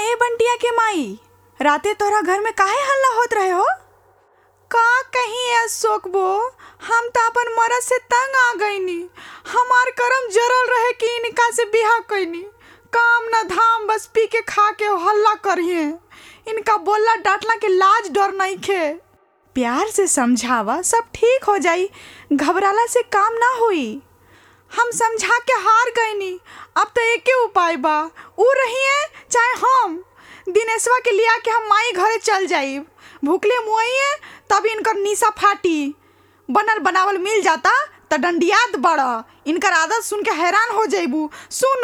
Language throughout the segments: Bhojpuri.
ए बंटिया के माई राते तोरा घर में काहे हल्ला होत रहे हो का कहीं अशोक बो हम तो अपन मरद से तंग आ गईनी हमार करम जरल रहे कि इनका से बिहा कैनी काम न धाम बस पी के खा के हल्ला करिए इनका बोलला डांटला के लाज डर नहीं खे प्यार से समझावा सब ठीक हो जाई घबराला से काम ना होई हम समझा के हार गईनी अब तो एके उपाय बा ऊ रहिए चाहे हम दिनेशवा के लिया के हम माई घरे चल जाइब भूखले मुआइए तब इनकर निशा फाटी बनल बनावल मिल जाता त डंडियात बड़ इनकर आदत सुन के हैरान हो जाइबू सुन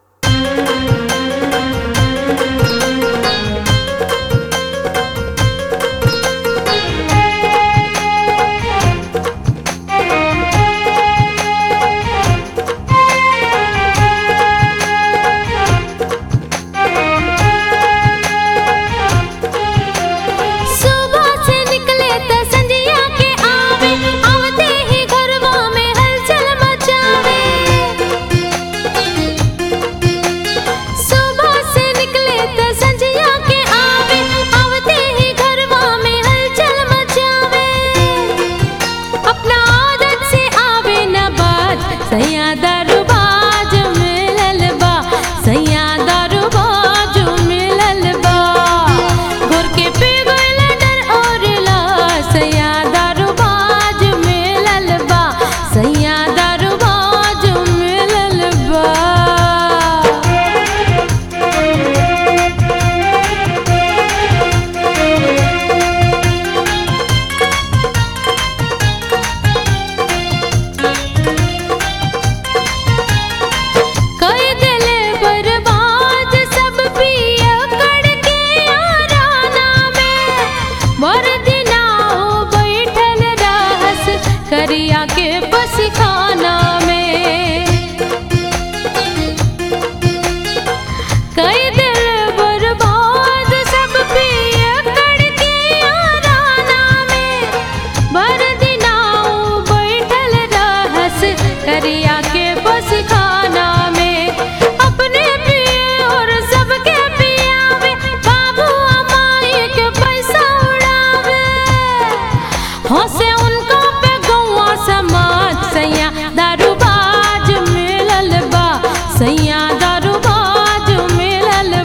सुबह से निकले त संजिया के आवे आवते ही घरवा में हलचल मचावे सुबह से निकले त संजिया के आवे आवते ही घरवा में हलचल मचावे अपना आदत से आवे न बाज सैया दरबाज मिलल बा सैया दरबाज मिलल बा घोर के पी गइल डर और ला सैया दरबाज मिलल बा सैया दरबाज मिलल बा कई दिल बर्बाद सब पिया करके याराना में मर दिना हो बैठल रहस करिया के बस खाना में कई दिल बर्बाद सब पिया करके याराना में मर दिना हो बैठल रहस करिया के बस खाना में अपने पिए और सबके पियावे बाबू अमाई के पैसा उड़ावे हंसे उनको पे गौवा समाज सैया दारूबाज मिलल बा सैया दारूबाज मिलल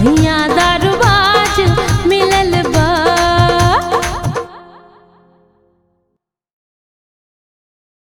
सैया